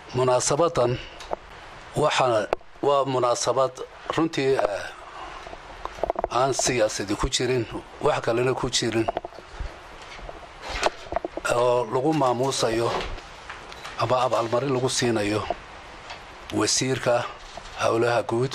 munaasabadan waxaa waa munaasabad runtii aan siyaasadi ku jirin wax kalena ku jirin oo lagu maamuusayo ama abaalmarin lagu siinayo wasiirka howlaha guud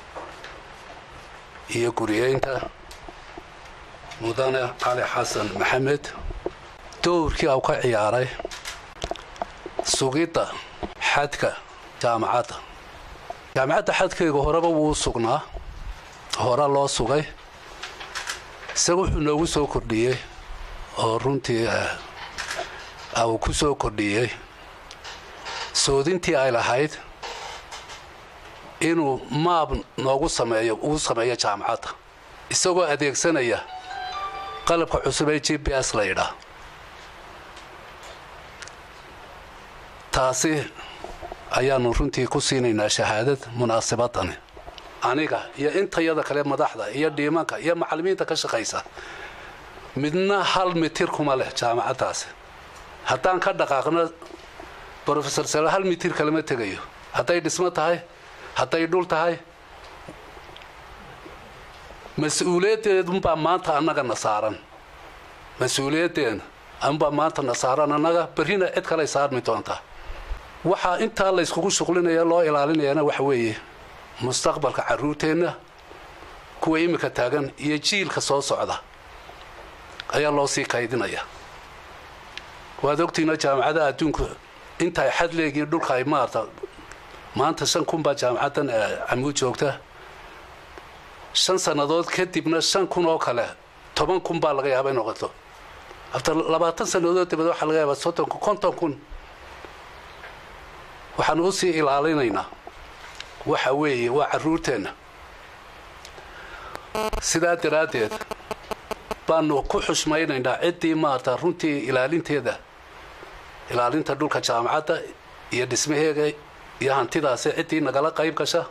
iyo guriyeynta mudane cali xasan maxamed dowrkii au ka ciyaaray sugidda xadka jaamacadda jaamacadda xadkayga horeba wuu sugnaa hore loo sugay isaga wuxuu noogu soo kordhiyey oo runtii uu ku soo kordhiyey soodintii ay lahayd inuu maab noogu sameeyo uu sameeyo jaamacadda isagoo adeegsanaya qalabka cusub ee g b s la yidhaa taasi ayaanu runtii ku siinaynaa shahaadad munaasabadani aniga iyo intayada kale madaxda iyo dhiimanka iyo macallimiinta ka shaqaysa midna hal mitir kuma leh jaamacaddaasi haddaan ka dhaqaaqno brofesor sal hal mitir kalama tegayo hadday dhismo tahay hadday dhul tahay mas-uuliyaddeedunbaa maanta annagana saaran mas-uuliyaddeena unbaa maanta na saaran annaga berrina cid kaley saarmi doontaa waxaa intaa layskugu shuqlinaya loo ilaalinayana waxa weeye mustaqbalka carruurteenna kuwa iminka taagan iyo jiilka soo socda ayaa loo sii kaydinaya waad ogtiina jaamacadaha adduunku intaay xad leegiin dhulka ay maarta maanta shan kun baa jaamacaddan camuud joogta shan sannadood kadibna shan kun oo kale toban kun baa laga yaaba in noqoto after labaatan sannadood dibad waxaa laga yaabaa soddon kun konton kun waxaanu u sii ilaalinaynaa waxa weeye waa carruurteenna sidaa daraaddeed baanu ku xushmaynaynaa ciddii maarta runtii ilaalinteeda ilaalinta dhulka jaamacadda iyo dhismaheega iyo hantidaasi ciddii nagala qayb gasha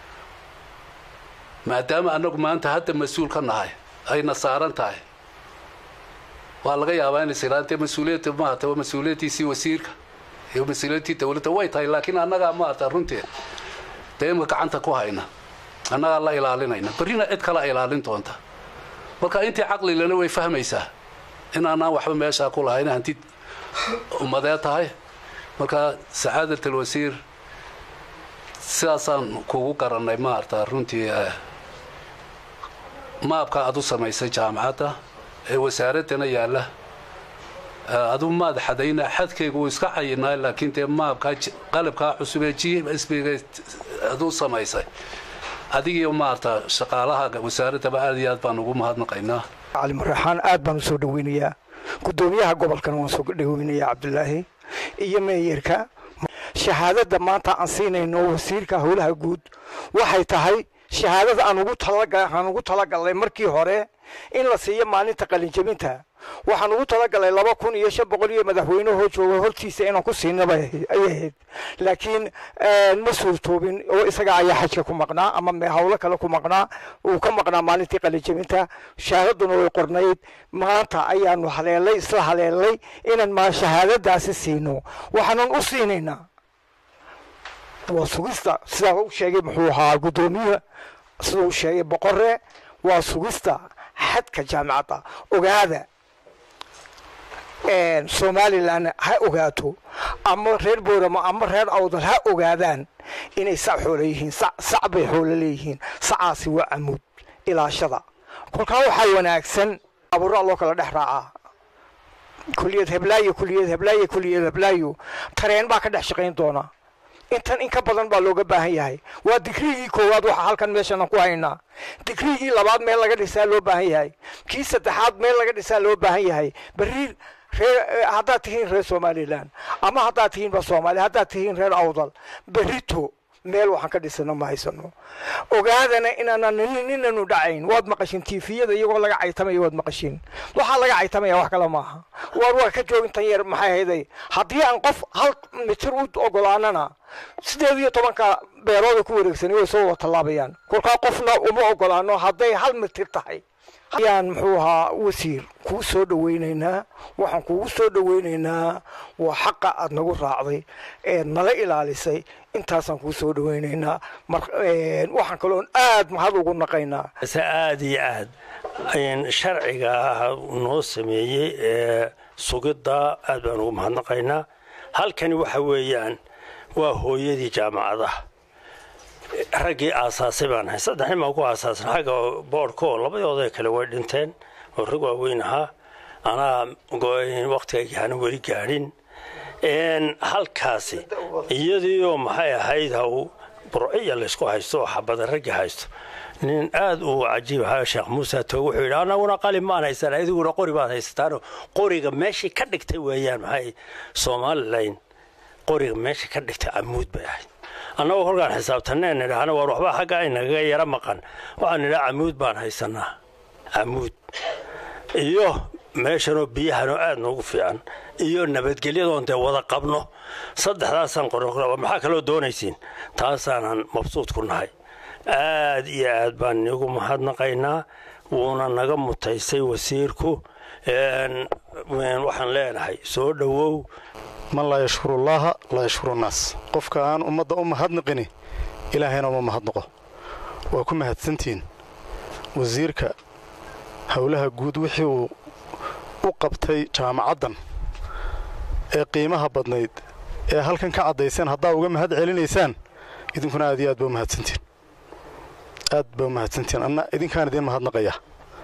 maadaama annagu maanta hadda mas-uul ka nahay ayna saaran tahay waa laga yaabaa inays ilaantee mas-uuliyadda maarta waa mas-uuliyaddiisii wasiirka iyo mas-uuliyaddii dowladda way tahay laakiin annagaa maarta runtii dee imka gacanta ku hayna annagaa la ilaalinayna berrina cid kala ilaalin doonta marka intii caqlilana way fahmaysaa in aanaan waxba meeshaa ku lahayn hanti ummadee tahay marka sacaadat alwasiir sidaasaan kugu garannay maarta runtii maabka aad u samaysay jaamacadda ee wasaaraddana yaalla adu maad xadayna xadkayga wuu iska cayinaa laakiin dee maabkaa qalabkaa cusub ee g s b adu samaysay adigiiyo maarta shaqaalaha wasaaraddaba aad iyo aad baan ugu mahadnaqaynaa cali maraxaan aad baan u soo dhaweynayaa guddoomiyaha gobolkana waan soo dhaweynayaa cabdulaahi iyo meeyarka shahaadadda maanta aan siinayno wasiirka howlaha guud waxay tahay shahaadada aan ugu talagalnay markii hore in la siiyo maalinta qalinjabinta waxaan ugu talagalay laba kun iyo shan boqol iyo madaxweynehoo jooga hortiisa inaan ku siinaba ayay ahayd laakiin ma suurtoobin oo isaga ayaa xajka ku maqnaa ama howlo kale ku maqnaa uu ka maqnaa maalintii qalinjabinta shahaadaduna way qornayd maanta ayaanu haleelay isla haleelay inaan shahaadadaasi siino waxaanan u siinaynaa waa sugista sidaa u sheegay muxuu ahaa guddoomiye sida u sheegay boqore waa sugista xadka jaamicadda ogaada somalilan ha ogaato ama reer booramo ama reer awdal ha ogaadaan inay sac xoolo yihiin sac bay xoolo leeyihiin sacaasi waa camuud ilaashada kolkaa waxaa wanaagsan abuuraa loo kala dhex raacaa kuliyad heblaayo kuliyad heblaayo kuliyad heblaayo tareen baa ka dhex shaqayn doona intan in ka badan baa looga baahan yahay waa digrigii koowaad waxaa halkan meeshana ku haynaa digrigii labaad meel laga dhisaa loo baahan yahay kii saddexaad meel laga dhisaa loo baahan yahay berri reer haddaad tihiin reer somalilan ama haddaad tihiinba soomaaliya haddaad tihiin reer awdal berrito meel waxaan ka dhisano ma haysano ogaadana inaanan ninanu dhacayn waad maqashin tifiyada iyagoo laga caytamaya waad maqashin waxaa laga caytamaya wax kale maaha waar waa ka joogin tan yar maxay hayday haddii aan qof hal mitir u ogolaanana sideed iyo tobanka beerooda ku wareegsanay way soo wada tallaabayaan kolkaa qofna uma ogolaano hadday hal mitir tahay ayaan muxuu ahaa wasiir kuu soo dhawaynaynaa waxaan kuugu soo dhawaynaynaa waa xaqa aad nagu raacday eed nala ilaalisay intaasaan kuu soo dhawaynaynaa waxaan kaloon aad mahad ugu naqaynaa se aad iyo aad sharciga noo sameeyey ee sugidda aad baan ugu mahadnaqaynaa halkani waxa weeyaan waa hooyadii jaamacadaha raggii aasaasay baan ahay saddex nin baan ku aasaasan xagga boodhka oo labadooda kale way dhinteen oo rag waaweyn ahaa anaa wakhtiga aana weli gaadhin halkaasi iyadiioo maxay ahayd haw burciya laysku haysto oo xabada raggi haysto nin aad uu cajiib ahaa sheekh muuse toog wuxuu yidhi anaguna qalin maan haysan adiguna qori baad haysataanoo qoriga meeshii ka dhigtay weeyaan maxay somalilan qoriga meeshii ka dhigtay camuud bay ahayd annagoo kolkaan xisaabtaneen nidhaahna waar waxbaa xagga aynagaga yara maqan waxaan nidhaha camuud baan haysanaa camuud iyo meeshanoo biyahanoo aad noogu fiican iyo nabadgelyadoon dee wada qabno saddexdaasaan qoran maxaa kaloo doonaysiin taasaanan mabsuud ku nahay aad iyo aad baan inigu mahadnaqaynaa wuuna naga mutaysay wasiirku waxaan leenahay soo dhowow man laa yashkurullaaha laa yashkuru nnaas qofka aan ummadda u mahadnaqini ilaahayna uma mahadnaqo waa ku mahadsantihiin wasiirka howlaha guud wixii uu u qabtay jaamacaddan ee qiimaha badnayd ee halkan ka caddayseen haddaa uga mahad celinaysaan idinkuna aad iyo aad ba u mahadsantihiin aad ba u mahadsantihiin anna idinkaan idiin mahadnaqaya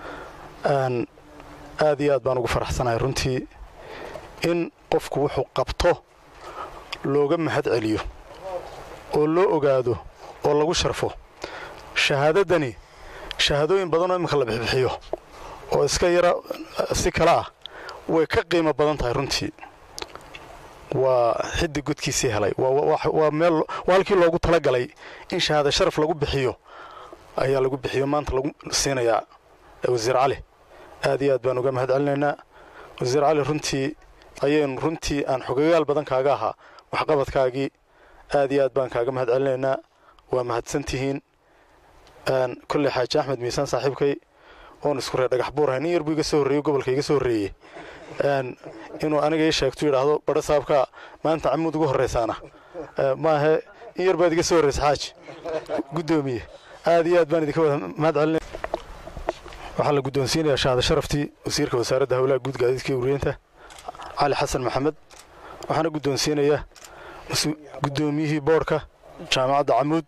aad iyo aad baan ugu faraxsanahay runtii in qofku wuxuu qabto looga mahad celiyo oo loo ogaado oo lagu sharfo shahaadaddani shahaadooyin badanoo iminka la bixbixiyo oo iska yara si kale ah way ka qiimo badan tahay runtii waa xiddi godkiisii helay waa meel waa halkii loogu talagalay in shahaada sharaf lagu bixiyo ayaa lagu bixiyo maanta lagu siinayaa wasiir cali aad iyo aad baan uga mahad celinaynaa wasiir cali runtii ayaynu runtii aan xogagaal badan kaaga ahaa waxqabadkaagii aad iyo aad baan kaaga mahad celinaynaa waa mahadsantihiin kolley xaaji axmed miisaan saaxiibkay oon isku ree dhagax buurahay nin yar buu iga soo horreeyey gobolka iga soo horreeyey inuu aniga ii sheegtu yidhaahdo badho saabkaa maanta camuud ugu horraysaana maahe in yar baad iga soo horraysa xaaji guddoomiye aad iyo aad baan idinka wada mahad celinaya waxaa la guddoonsiinayaa shahada sharaftii wasiirka wasaaradda howlaha guud gaadiidka uriyeynta cali xasan maxamed waxaana guddoonsiinayaa guddoomiyihii boodhka jaamacadda camuud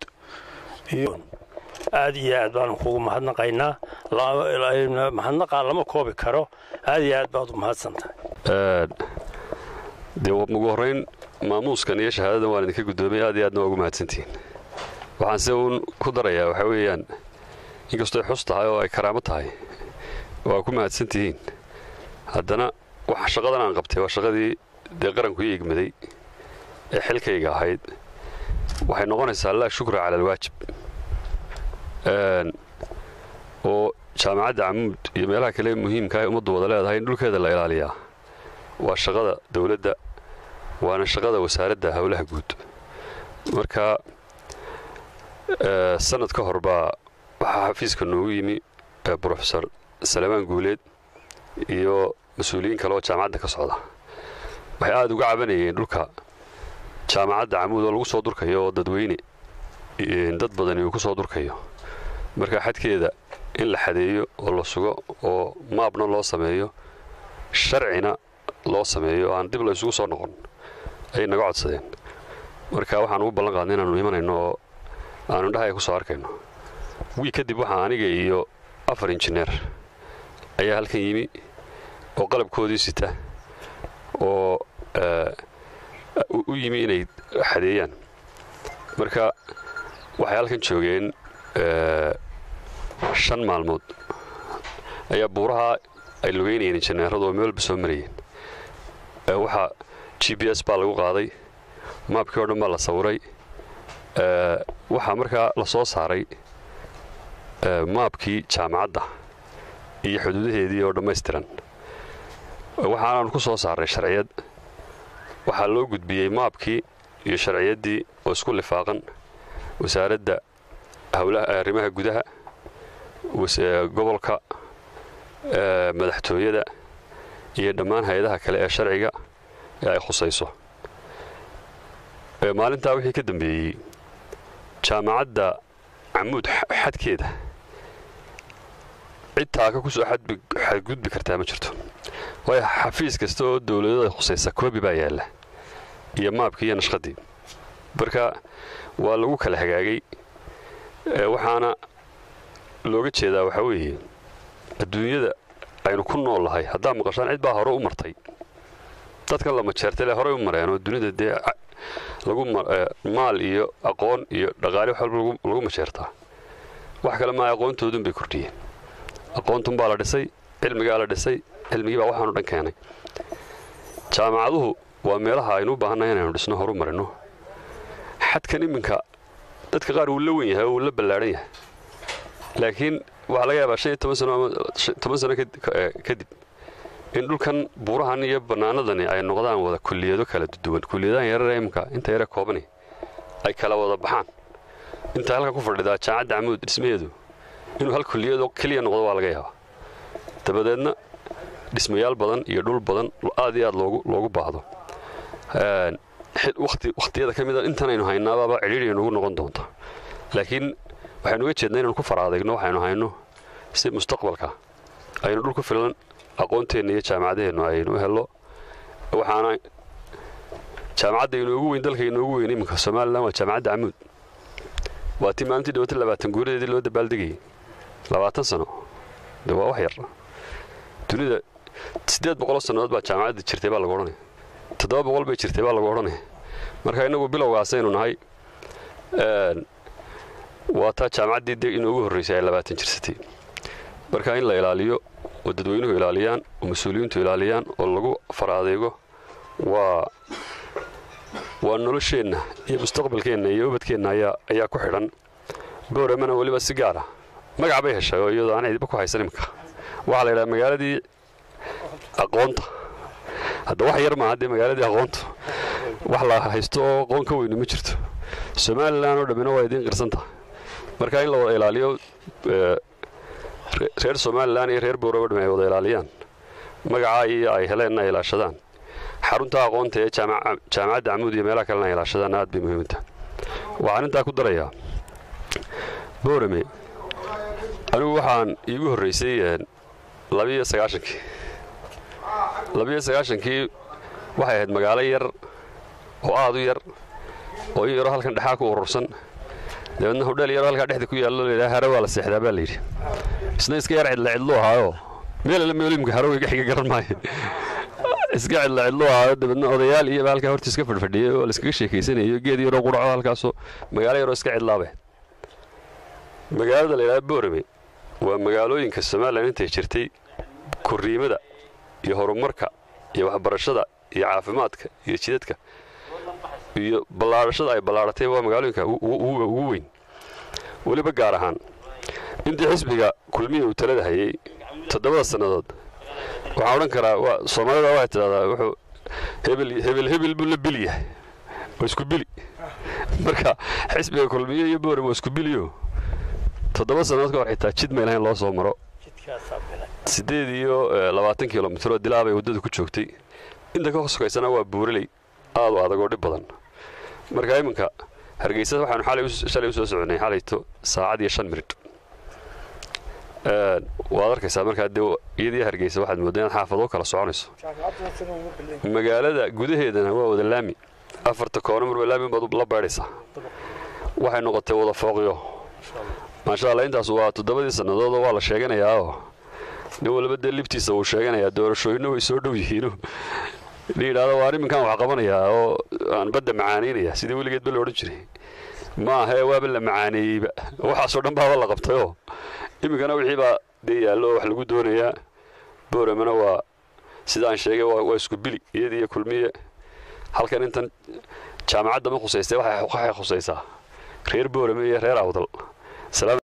aad iyo aad baanu kugu mahadnaqaynaa mahadnaqaa lama koobi karo aad iyo aad baad u mahadsantahay dee ugu horrayn maamuuskan iyo shahaadadan waan idinka guddoomay aad iyo aadna waa ugu mahadsantihiin waxaan se uun ku darayaa waxaa weeyaan inkastooy xus tahay oo ay karaamo tahay waa ku mahadsan tihiin haddana waxa shaqadan aan qabtay waa shaqadii dee qaranku ii igmaday ee xilkayga ahayd waxay noqonaysaa laa shukra cala alwaajib oo jaamacadda camuud iyo meelaha kale muhiimka ee ummaddu wada leedahay in dhulkeeda la ilaaliyaa waa shaqada dawladda waana shaqada wasaaradda howlaha guud marka sanad ka hor baa waxaa xafiiska noogu yimi brofesor salamaan guuleed iyo mas-uuliyiin kale oo jaamacadda ka socda waxay aada uga cabanayeen dhulka jaamacadda camuud oo lagu soo durkayo oo dadweyne dad badani uu ku soo durkayo marka xadkeeda in la xadeeyo oo la sugo oo maabna loo sameeyo sharcina loo sameeyo oo aan dib la isugu soo noqon ayay naga codsadeen marka waxaan ugu ballan qaadnay inaannu imanayno oo aanu indhaha ku soo arkayno wii kadib waxaa aniga iyo afar injineer ayaa halkan yimi oo qalabkoodii sita oo u yimi inay xadeeyaan marka waxay halkan joogeen shan maalmood ayaa buuraha ay lugeynayeen injineeradu oo meel walba soo marayeen waxaa g b s baa lagu qaaday maabkii o dhan baa la sawiray waxaa markaa la soo saaray maabkii jaamacadda iyo xuduudaheedii oo dhammaystiran waxaanaanu ku soo saaray sharciyad waxaa loo gudbiyey maabkii iyo sharciyaddii oo isku lifaaqan wasaaradda howlaha arrimaha gudaha gobolka madaxtooyada iyo dhammaan hay-adaha kale ee sharciga ee ay khusayso maalintaa wixii ka dambeeyey jaamacadda camuud xadkeeda cid taaka kusoo xadgudbi kartaa ma jirto waayo xafiis kasta oo dowladada khusaysa koobi baa yaalla iyo maabkii iyo nashqadii marka waa lagu kala hagaagay waxaana looga jeedaa waxaa weeye adduunyada aynu ku nool lahay haddaa maqashaan cid baa hore u martay dadkan la majeertay le horey u mareen oo dunida dee lagu maal iyo aqoon iyo dhaqaale wax walba lagu majeertaa wax kale maa aqoontoodun bay kordhiyeen aqoontun baa la dhisay cilmigaa la dhisay cilmigii baa waxaanu dhan keenay jaamacaduhu waa meelaha aynu u baahannahay inaynu dhisno horu marino xadkan iminka dadka qaar wuu la wen yahay oo wuu la ballaadhan yahay laakiin waxaa laga yaabaa shan iyo toban sano ama toban sano kadib in dhulkan buurahan iyo bannaanadani ay noqdaan wada kulliyado kala duwan kulliyadahan yarare iminka inta yare koobani ay kala wada baxaan intaa halkan ku fadhidaa jaamacadda camuud dhismaheedu inuu hal kulliyadoo keliya noqdo waa laga yaabaa dabadeedna dhismayaal badan iyo dhul badan aad iyo aad loogu baahdo wakhtiyada ka mida intanaynu haynaababa cidhiidhiya nugu noqon doonta laakiin waxaynu uga jeednaa inaynu ku faraadegno waxaynu hayno si mustaqbalka aynu dhul ku filan aqoonteenna iyo jaamacadaheennu aynu u hello waxaana jaamacadda inoogu weyn dalka inoogu weyn iminka somalilan waa jaamacadda camuud waa tii maalintii dhawata labaatan guuradeedii loo dabaaldegayay labaatan sano de waa wax yar dunida siddeed boqoloo sannadood baa jaamacadda jirtay baa lagu odhanaya toddoba boqol bay jirtay baa lagu odhanaya marka innagu bilowgaasaynu nahay waa taa jaamacaddii de inoogu horraysay ay labaatan jirsatay marka in la ilaaliyo oo dadweynuhu ilaaliyaan oo mas-uuliyiintu ilaaliyaan oo lagu fara adeego waa waa nolosheenna iyo mustaqbalkeenna iyo ubadkeenna ayaa ayaa ku xidhan booramana weliba si gaara magac bay heshay oo iyadoo aan cidiba ku haysan imika waxaa la yidhaha magaaladii aqoonta hadda wax yar maaha dee magaaladii aqoonta wax la haysto oo aqoon ka weyni ma jirto somalilan oo dhammina waa idiin qirsan tahay marka in la wada ilaaliyo reer somalilan iyo reer booraba dham ay wada ilaaliyaan magacaa iyo ay heleenna ay ilaashadaan xarunta aqoonta ee jaamacadda camuud iyo meelaha kalena ay ilaashadaan aad bay muhiimta waxaan intaa ku darayaa boorame anigu waxaan iigu horraysay labiyo sagaashankii labiyo sagaashankii waxay ahayd magaalo yar oo aad u yar oo in yaroo halkan dhexaa ku urursan dabeedna hodheel yaroo halkaa dhexda ku yaallo layidhaha hare waa la seexdaa baa layidhi isna iska yar cidla cidlu ahaayoo meel alle meelimka haro iga xiga garan maayo iska cidla cidlu ahaayo dabeedna odayaal iyaba halkaa horta iska fadhfadhiyey oo laiskaga sheekaysanayo geed yaroo qudhaco halkaasoo magaalo yaroo iska cidlaabe magaalada layidhaha boorame waa magaalooyinka somalilan intay jirtay korriimada iyo horumarka iyo waxbarashada iyo caafimaadka iyo jidadka iyo ballaadhashada ay ballaadhatay waa magaalooyinka ugu weyn weliba gaar ahaan intii xisbiga kulmiya uu talada hayay toddobada sannadood waxaan odhan karaa waa soomaalida waxay tidhahdaa wuxuu hebel hebel hebel buu la bili yahay waa isku bili marka xisbiga kulmiye iyo boorem waa isku biliyo toddoba sannadood ka hor xitaa jid may lahayn loo soo maro siddeed iyo labaatan kilomitroo dilaa bay waddada ku joogtay inta ka sokaysana waa buuraley aad u adag oo dhib badan marka iminka hargeysa waxaanu xalay shalay u soo soconay xalayto saacad iyo shan minid waad arkaysaa markaa dee iyadii hargeysa waxaad mooddaa inaad xaafadoo kala soconayso magaalada gudaheedana waa wada laami afarta koona marba laami baad la baydhaysaa waxay noqotay wada fooqyo maasha allah intaas waa toddobadii sannadoodoo waa la sheeganayaao nin walba dee libtiisa wuu sheeganayaa doorashooyinna way soo dhow yihiino nin yidhahdo waa arrinkan wax qabanayaa oo aan badda macaanaynaya sidii weligeed ba la odhan jiray ma ahee waaba la macaaneeyeyba waxaasoo dhan baaba la qabtayoo iminkana wixii baa dee yaallo oo wax lagu doonayaa booramana waa sidaan sheegay waa isku bili iyadii iyo kulmiye halkan intan jaamacadda ma khusaystay waxay khusaysaa reer boorame iyo reer awdal